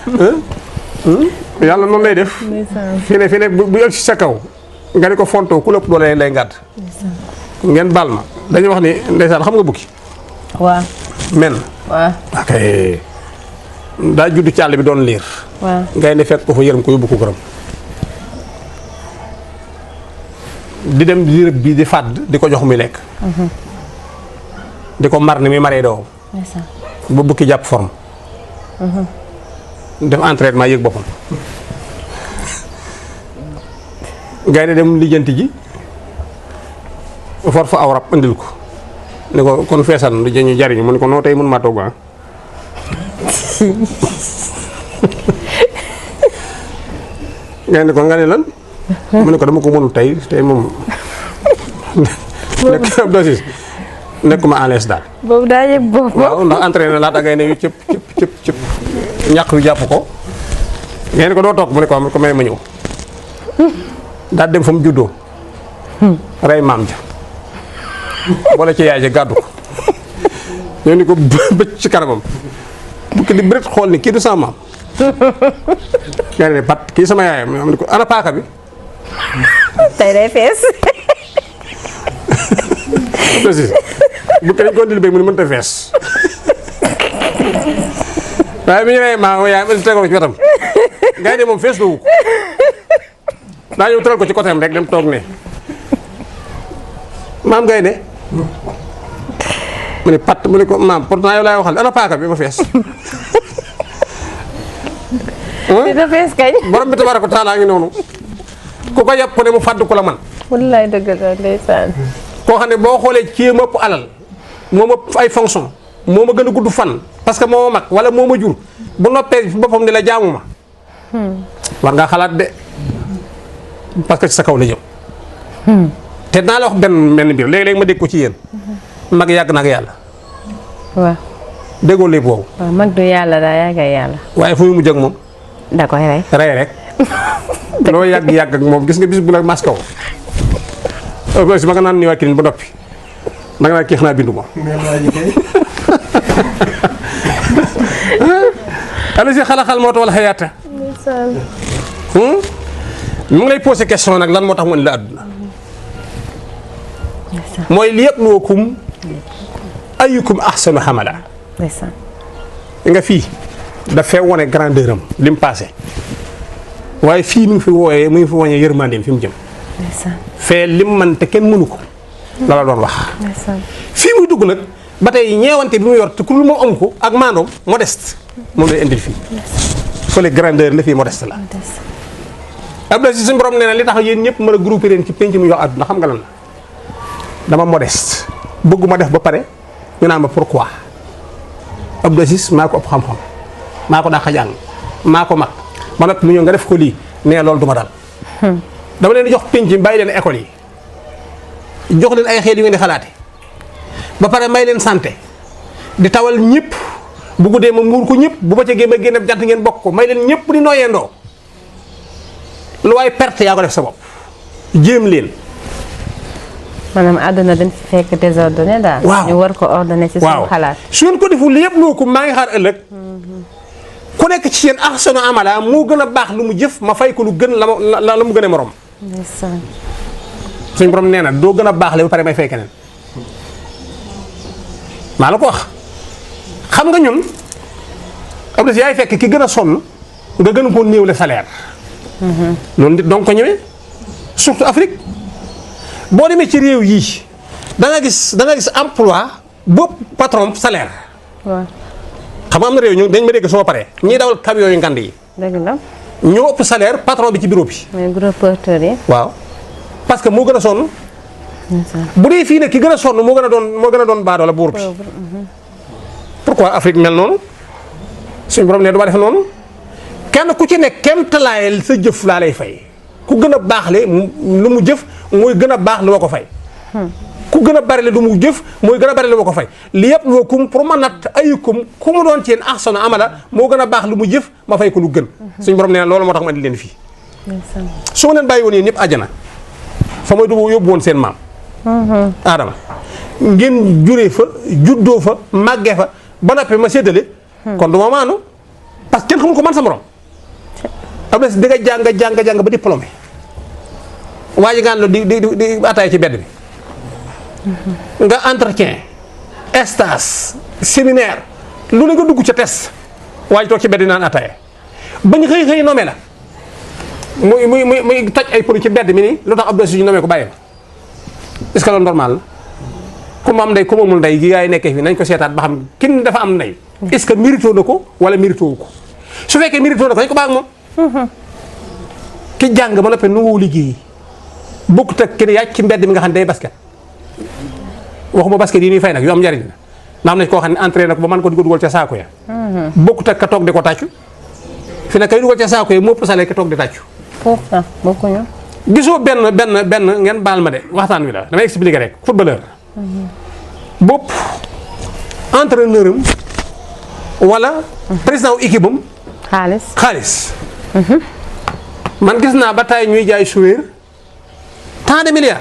[SPEAKER 3] yàlla noonu lay def
[SPEAKER 2] ndeysaan
[SPEAKER 3] fi ne fi ne bu bu yegg si sa kaw nga ni ko fontoo ku lépp doole lay ngàdd ngeen baal ma dañuy wax ni ndeysaan xam nga bukki
[SPEAKER 2] waaw
[SPEAKER 3] men
[SPEAKER 2] waaw
[SPEAKER 3] ok daa judd ci àll bi doon liir
[SPEAKER 2] waaw
[SPEAKER 3] ngay ne fekk ko fa yërëm ko yóbbu ko gërëm di dem di rëbb bi di fàdd di ko jox muy lekk di ko mar ni muy maree doo
[SPEAKER 2] ndeysaan
[SPEAKER 3] ba bukki jàpp forme def entraînement yëg boppam gaynde dem lijjanti ji for fa aw rab andil ko ne ko kon feesal lu ñu jariñu mu ne ko noo tey mën maa togg ah gaynde ko nga ne lan mu ne ko dama ko mënul tey tey moom nekk ab dosis nekkuma à l'aise daal
[SPEAKER 2] boobu daa yëg boppam
[SPEAKER 3] waaw ndax entraîné laata ngay ne yu cëpp cëpp cëpp cëpp ñàq yu jàpp ko ngeen ko doo toog mu ne ko mu ne ko may ma ñëw daal dem fa mu juddoo rey maam ja boole ci yaay ja gàddu ko ñoo ni ko bëcc ci kanamam bukki di bërit xool ni kii du sama maam nga ne pat kii sama yaayam am ni ko ana paaka bi
[SPEAKER 2] tey day fees
[SPEAKER 3] aussi bukki dañ ko ndil béy mu ni mënta fees waaye bi ñu nee maa yaayam indi tegal ko ci wetam ngay ne moom fees la wu ko daa ñëw tëral ko ci côté am rek dem toog ne maam ngay ne mu ne pat mu ne ko maam pourtant yow laay waxal ana paaka bi ma fees
[SPEAKER 2] dina fees kañ
[SPEAKER 3] borom bi tabaaraka taala ngi noonu ku ko yàpp ne mu fàdd ko la man
[SPEAKER 2] wallaay dëgg la ndeysaan
[SPEAKER 3] koo xam ne boo xoolee ci ma ëpp alal moo ma ëpp ay fonction moo ma gën a gudd fan parce que moo ma mag wala moo ma jur bu noppee fi boppam ni la jaamu ma war ngaa xalaat de parce que ci sa kaw la jëm te naa la wax benn benn mbir léegi-léegi ma dégg ko ci yéen mag yàgg na ak yàlla
[SPEAKER 2] waaw
[SPEAKER 3] déggoo léegi boobu
[SPEAKER 2] waaw mag du yàlla daa yàgg ak yàlla
[SPEAKER 3] waaye fu mu mujj ak moom
[SPEAKER 2] da koy rey
[SPEAKER 3] rey rek loo yàgg yàgg ak moom gis nga bis bu la mas kaw si ma nga naan ni waa kirin ba noppi da nga naan kii xanaa bindu ma
[SPEAKER 4] mais waa ji kay
[SPEAKER 3] ala si xalaxal moo wala xayaata
[SPEAKER 2] ndeysaan
[SPEAKER 3] mu ngi lay posé question nag lan moo tax mu indi la àdduna mooy li yabluwakum ayyukum ahsanu xamala
[SPEAKER 2] ndeysaan
[SPEAKER 3] nga fii dafay wone grandeur am li mu passé waaye fii mi ngi fi wooyee mu ngi fi wone yërmandeem fi mu jëm
[SPEAKER 2] ndeysaan
[SPEAKER 3] fee lim man te kenn mënu ko la la doon wax
[SPEAKER 2] ndeysaan
[SPEAKER 3] fii muy dugg nag ba tey ñeewante bi mu yor te ku dul moom amu ko ak maandoom modeste moom lay indil fii fële grandeur la fii modeste la
[SPEAKER 2] ndeysaan
[SPEAKER 3] Abdoulaye si suñu borom nee na li tax yéen ñëpp mën a groupé leen ci penc mu jox àdduna xam nga lan la dama modeste bëgguma def ba pare ñu naan ma pourquoi Abdou Aziz maa ko ëpp xam-xam maa ko dàq jàng maa ko mag ba noppi mu ñëw nga def ko lii nee loolu du ma dal dama leen di jox penc mi bàyyi leen école yi jox leen ay xeet yu ngeen di xalaate ba pare may leen santé di tawal ñëpp bu guddee ma muur ko ñëpp bu ba ca génn génn jant ngeen bokk ko may leen ñëpp di nooyeendoo lu waay perte yaa ko def sa bopp jéem leen
[SPEAKER 2] maanaam àdduna dañ fi fekk désordonné daal.
[SPEAKER 3] Waaw.
[SPEAKER 2] ñu war ko ordonné ci suñu xalaat.
[SPEAKER 3] su ngeen ko deful lépp loo ko maa ngi xaar ëllëg ku nekk ci seen ahsanu amala moo gën a baax lu mu jëf ma fay ko lu gën la ma la la mu gën a morom
[SPEAKER 2] ndeysaan.
[SPEAKER 3] suñ borom nee na doo gën a baax le ba pare may fay keneen maa la ko wax xam nga ñun am na si yaay fekk ki gën a sonn nga gën koo néew le salaire loolu nit donc ko ñëwee surtout Afrique boo demee ci réew yii da nga gis da nga gis emploi bopp patron salaire
[SPEAKER 2] waaw
[SPEAKER 3] xam nga am na réew ñu dañ ma dégg soo paree ñiy dawal camion yu ngand yi
[SPEAKER 2] dëgg la
[SPEAKER 3] ñoo ëpp salaire patron bi ci bureau bi
[SPEAKER 2] mais gros porteurs yi.
[SPEAKER 3] waaw parce que moo gën a sonn
[SPEAKER 2] ndeysaan.
[SPEAKER 3] bu dee fii nag ki gën a sonn moo gën a doon moo gën a doon baadoo la buur bi pourquoi Afrique mel noonu suñu borom ne du ma def noonu kenn ku ci nekk kenn talaayal sa jëf laa lay fay ku gën a baax le mu- lu mu jëf mooy gën a baax lu ma ko fay ku gën a bari le lu mu jëf mooy gën a bari lu ma ko fay li yëpp loo kum pour ma natt ayukum ku mu doon ci yéen ahsanu amala moo gën a baax lu mu jëf ma fay ko lu gën suñu borom nee na loolu moo tax ma indi leen fii
[SPEAKER 2] ndeysaan.
[SPEAKER 3] su ma leen bàyyi woon yéen ñëpp àjjana fa may du yóbbu woon seen maam aadama ngeen juree fa juddoo fa màggee fa ba noppi ma séddale kon du ma maanu parce que kenn xamul ko man sa morom am na si di nga jàng jàng jàng ba diplômé waa ji ngaan la di di di di ataaya ci bedd bi nga entretien stage séminaire lu ne nga dugg ca test waa ji toog ci bedd di naan ataaya bañ xëy xëy nommé la muy muy muy muy taj ay pënu ci bedd mi nii lu tax Abdou Aziz ñu nommé ko bàyyi ma est-ce que loolu normal la ku mu am ndey ku mu amul ndey gi yaay nekkee fii nañ ko seetaat ba xam kin dafa am ndey est-ce que mérito na ko wala mérito wu ko su fekkee mérito na ko dañ ko baax ak moom ki jàng ba noppi nu woo liggéey bokkut ak ki ne yaaj ci mbedd mi nga xam ne day basket waxuma basket yi ñuy fay nag yu am njariñ la na am na koo xam ne entraîné na ko ba mën ko di ko dugal ca saako ya bokkut ak ka toog di ko tàccu fi ne kay dugal ca saako ya moo ëpp salaire ka toog di tàccu
[SPEAKER 2] foofu ah bokkuñu.
[SPEAKER 3] gisoo benn benn benn ngeen baal ma de waxtaan wi la damay expliquer rek footballeur bopp entraîneur am wala président wu équipe am
[SPEAKER 2] xaalis.
[SPEAKER 3] xaalis man gis naa ba tey ñuy jaay joueur tant de milliards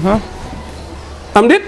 [SPEAKER 3] am déet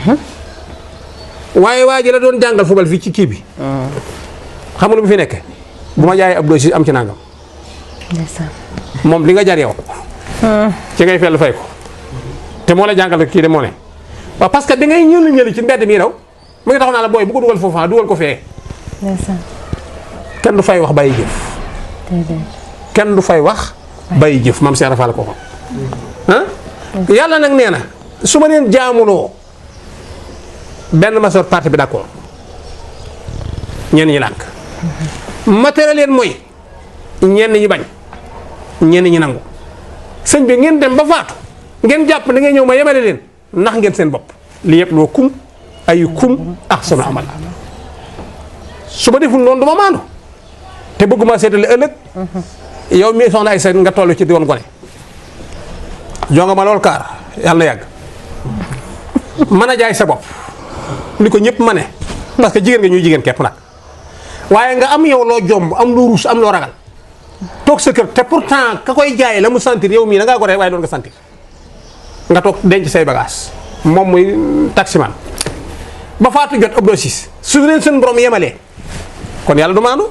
[SPEAKER 3] waaye waa ji la doon jàngal football fii ci kii bi xam nga lu mu fi nekke bu ma jaayee ab dossier am ci nangam
[SPEAKER 2] ndeysaan.
[SPEAKER 3] moom li nga jar yow ci ngay fellu fay ko te moo la jàngal kii de moo ne waaw parce que da ngay ñëli ñëli ci mbedd mi raw mu ngi taxaw naa la booy bu ko dugal foofu ah dugal ko fee
[SPEAKER 2] ndeysaan.
[SPEAKER 3] kenn du fay wax bàyyi jëf
[SPEAKER 2] déedéet.
[SPEAKER 3] kenn du fay wax bàyyi jëf maam Cheikh Rafal ko ko ah yàlla nag nee na su ma leen jaamuloo benn masoor parti bi d'accord ñenn ñi lànk ma tere leen mooy ñenn ñi bañ ñenn ñi nangu sëñ bi ngeen dem ba faatu ngeen jàpp da ngay ñëw ma yemale leen nax ngeen seen bopp li yëpp loo kum ay kum ak sama amal su ma deful noonu du ma maandu te bëgguma seetale ëllëg yow mii soxna ay seen nga toll ci doon gone jonga ma lool kaar yàlla na yàgg mën a jaay sa bopp ni ko ñëpp ma ne parce que jigéen nga ñuy jigéen képp nag waaye nga am yow loo jomb am loo ruus am loo ragal toog sa kër te pourtant ka koy jaay la mu sentir yow mii da ngaa ko rek waaye doon nga sentir nga toog denc say bagage moom muy taximan ba faatu jot ëpp sis su leen seen borom yemalee kon yàlla du maandu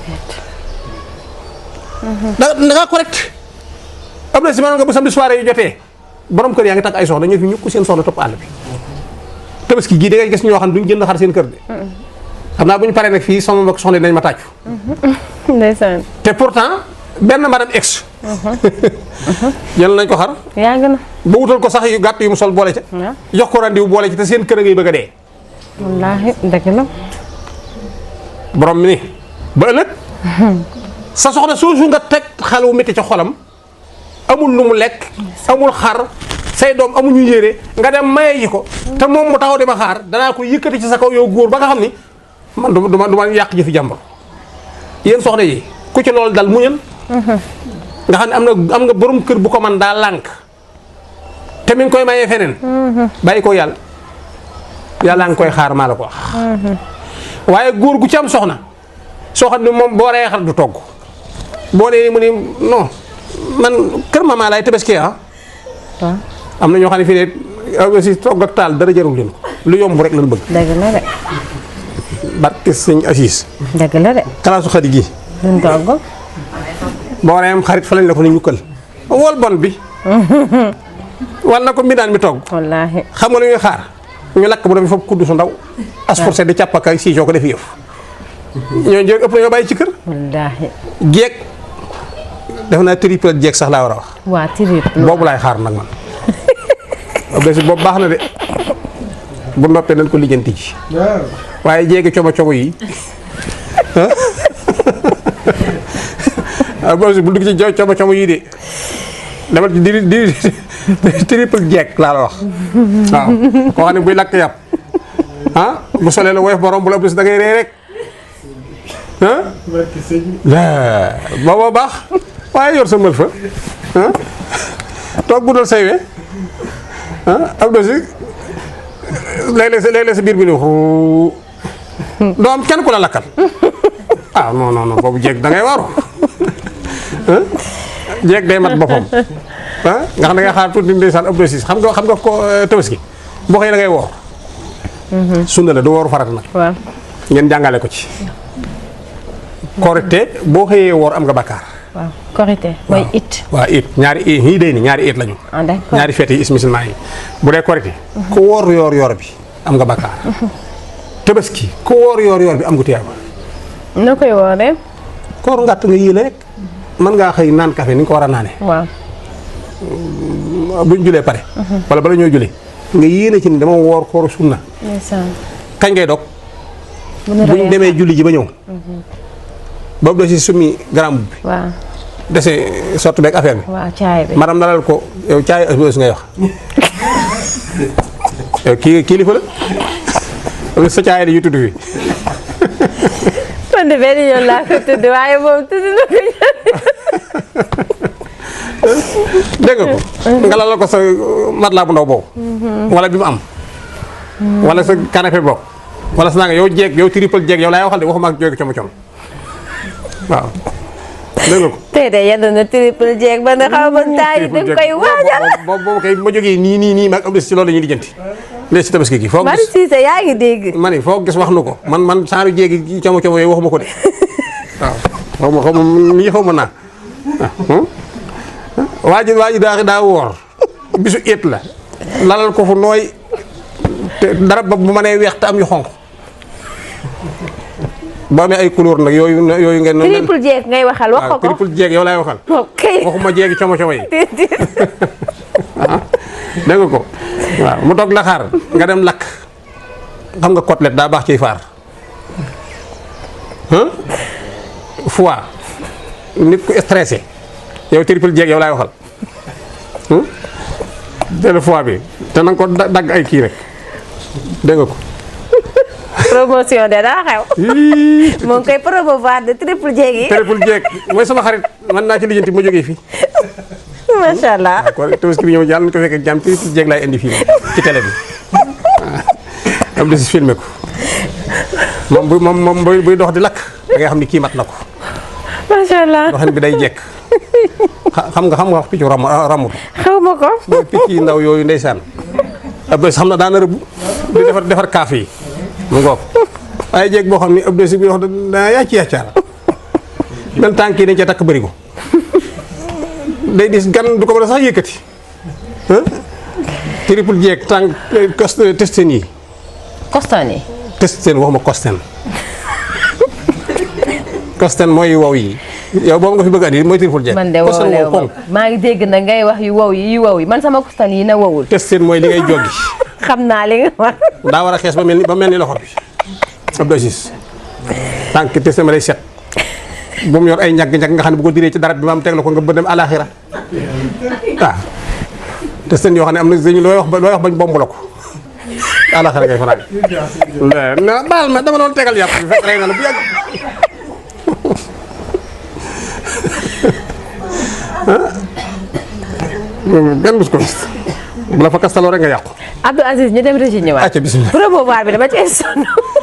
[SPEAKER 3] da da ngaa correct am na si maanaam nga bu samedi soirée yu jotee borom kër yaa ngi takk ay soxna ñu fi ñukk seen soxna topp àll bi tabaski gii da ngay gis ñoo xam ne duñ jënd xar seen kër de xam naa bu ñu paree nag fii sama mbokk soxna yi dañ ma tàccu
[SPEAKER 2] ndeysaan.
[SPEAKER 3] te pourtant benn madame ex jël nañ ko xar
[SPEAKER 2] yàgg na.
[SPEAKER 3] ba wutal ko sax yu gàtt yu mu sol boole ca
[SPEAKER 2] waaw.
[SPEAKER 3] jox ko rendez-vous boole ci te seen kër a ngay bëgg a dee
[SPEAKER 2] wallaahi dëgg la.
[SPEAKER 3] borom mi ni ba ëllëg sa soxna soosu nga teg xel wu métti ca xolam amul lu mu lekk amul xar say doom amuñu yére nga dem maye ji ko te moom mu taxaw di ma xaar danaa ko yëkkati ci sa kaw yow góor ba nga xam ni man du ma du ma du ma yàq jëfi jàmbur yéen soxna yi ku ci loolu dal muñal nga xam ne am na am nga borom kër bu ko man daa lànk te mi ngi koy mayee feneen bàyyi ko yàlla yàlla nga koy xaar maa la ko wax waaye góor gu ci am soxna soo xam ne moom boo reyee xar du togg boo nee mu ni non man kër maman laay tabaski ah
[SPEAKER 2] waaw
[SPEAKER 3] am na ñoo xam ne fii ne aussi togg ak taal dara jarul leen ko lu yomb rek lañ bëgg
[SPEAKER 2] dëgg la de
[SPEAKER 3] barke sëñ Assis
[SPEAKER 2] dëgg la de
[SPEAKER 3] kalaasu xarit gi
[SPEAKER 2] duñ togg
[SPEAKER 3] boo waree am xarit fa lañ la ko ne ñukkal wol bon bi wal na ko mbindaan mi togg
[SPEAKER 2] wallaahi
[SPEAKER 3] xam nga lu ñuy xaar ñu lakk bu doon foofu kudd su ndaw asporté di càppaka si soo ko def yëf ñoo jël ëpp na ñoo bàyyi ci kër
[SPEAKER 2] wallaahi
[SPEAKER 3] jeeg def naa triple jeeg sax laa war a wax
[SPEAKER 2] waa tirip
[SPEAKER 3] boobu laay xaar nag man bés boobu baax na de bu noppee nañ ko lijjanti ji
[SPEAKER 4] waaw
[SPEAKER 3] waaye jéegi como como yi ah boobu bu dugg ci jo como como yii de dama di di di triple jeeg laa la wax waaw koo xam ne buy lakk yàpp ah bu solee la woyof borom bu la ëpp si da ngay ree rek ah
[SPEAKER 4] barki sëñ bi.
[SPEAKER 3] yaa booba baax waaye yor sa mël fa ah toog bu dul say we ah am na si léeg-léeg sa léeg-léeg sa biir bi ni xuu doo am kenn ku la lakkal ah non non non boobu jeeg da ngay waru ah jeeg day mat boppam ah nga xam ne nga xaar tuuti ndeysaan ëpp na si xam nga xam nga ko tabaski boo xëyee da ngay woor sunna la du wooru farata nag
[SPEAKER 2] waaw
[SPEAKER 3] ngeen jàngale ko ci korite boo xëyee woor am nga bakkaar
[SPEAKER 2] waaw korité mooy it
[SPEAKER 3] waa it ñaari it ñii day ni ñaari it lañu
[SPEAKER 2] ah d'accord
[SPEAKER 3] ñaari fête yi is musulman yi bu dee korite ku woor yoor yoor bi am nga bakkaar tabaski ku woor yoor yoor bi am nga tiyaaba
[SPEAKER 2] na koy wooree
[SPEAKER 3] koor ngàtt nga yéene rek mën ngaa xëy naan café ni nga ko war a naane
[SPEAKER 2] waaw
[SPEAKER 3] buñ julee pare wala bala ñoo julee nga yéene ci ni dama woor kooru sunna
[SPEAKER 2] ndeysaan
[SPEAKER 3] kañ ngay dog
[SPEAKER 2] bu nu
[SPEAKER 3] buñ
[SPEAKER 2] reyee
[SPEAKER 3] demee julli ji ba ñëw boobu da si summi garam bi
[SPEAKER 2] waaw
[SPEAKER 3] dese sotti beeg affaire bi
[SPEAKER 2] waaw caay bi
[SPEAKER 3] maanaam dalal ko yow caay ës ngay wax yow kii kilifa la parce que sa caay la yu tudd fi
[SPEAKER 2] man de benn yoon laa ko tudd waaye moom tudd na ko
[SPEAKER 3] dégg nga ko nga lalal ko sa matelas bu ndaw boobu wala bi mu am wala sa canapé boobu wala sa naa nga yow jeeg yow triple jeeg yow laay waxal de waxuma ak jóge como com waaw dégg nga ko
[SPEAKER 2] tey de yenn na triple jeeg ba nga xaw ma taay da nga koy waajal
[SPEAKER 3] boobu boobu kay ma jógee nii nii nii maag am si loolu la ñuy lijjanti léegi si tabaski gi foo
[SPEAKER 2] Mari
[SPEAKER 3] gis
[SPEAKER 2] Cissé yaa ngi dégg
[SPEAKER 3] ma ne foo gis wax nu ko man man saaru jéegi como como yooyu waxuma ko de waaw xaw ma xaw ma nii xaw ma naa waa ji waa ji daa daa woor bisu it la lalal ko fu nooy te dara ba bu ma nee weex te am yu xonq boo amee ay couleur nag yooyu yooyu ngeen
[SPEAKER 2] triple jeeg ngay waxal wax ko
[SPEAKER 3] waaw
[SPEAKER 2] ko
[SPEAKER 3] triple jeeg yow laay waxal
[SPEAKER 2] ok
[SPEAKER 3] waxuma jeegi como como yi
[SPEAKER 2] déedéet
[SPEAKER 3] dégg nga ko waaw mu toog la xaar nga dem lakk xam nga côtelette daa baax ciy faar hein foie nit ku stressé yow triple jeeg yow laay waxal hein jël foie bi te na nga ko da- dagg ay kii rek dégg nga ko
[SPEAKER 2] promotion de daa xew
[SPEAKER 3] Ii,
[SPEAKER 2] moo ngi koy promouvoir de triple jeeg yi
[SPEAKER 3] triple jeeg mooy sama xarit mën naa ci lijjanti ma jógee fii
[SPEAKER 2] macha allah
[SPEAKER 3] kon tabaski bi ñëw yàlla nañu ko fekk ak jàmm triple jeeg laay indi fii ci télé bi waaw am de si filmé ko moom bu moom moom buy buy dox di lakk da ngay xam ni kii mat na ko
[SPEAKER 2] macha allah
[SPEAKER 3] doxin bi day jekk xa- xam nga xam nga wax piccu ram ramut
[SPEAKER 2] xaw ma ko
[SPEAKER 3] mooy picc yi ndaw yooyu ndeysaan ab bés xam na daana rëbb di defar defar kaaf yi mu ngoog waaye jeeg boo xam ni ab bés bi wax da yaa ci yàccaar même tànk yi dañ cee takk bëri ko day dis gan du ko mën a sax yëkkati ah triple jeeg tànk cos testen yi
[SPEAKER 2] coston yi
[SPEAKER 3] testen waxuma kosten kosten mooy wow yi yow boobu nga fi bëgg a andi mooy triple jeeg
[SPEAKER 2] man de
[SPEAKER 3] kosten
[SPEAKER 2] wowlewu
[SPEAKER 3] wow
[SPEAKER 2] ma maa ngi dégg na ngay wax yu wow yi yu wow yi man sama coston yi na wowul
[SPEAKER 3] testen mooy li ngay joggi
[SPEAKER 2] xam naa li nga wax
[SPEAKER 3] daa war a xees ba mel ni ba mel ni loxo bi ab dosis tànk te sama day set bu mu yor ay ñagg-ñagg nga xam ne bu ko diree ci darab bi maam teg la ko nga bënn dem alaxira waaw te seen yoo xam ne am na dañu looy wax ba looy wax bañ bomb la ko alaxira ngay fanaan na baal ma dama doon tegal yàpp bi fekk rey na la bu yàgg gan bus ko bu la fa kastaloo rek nga yàqu
[SPEAKER 2] Abdou Aziz ñu dem régi ñëwaat
[SPEAKER 3] acca bismillah
[SPEAKER 2] promouvoir bi dama ci sonn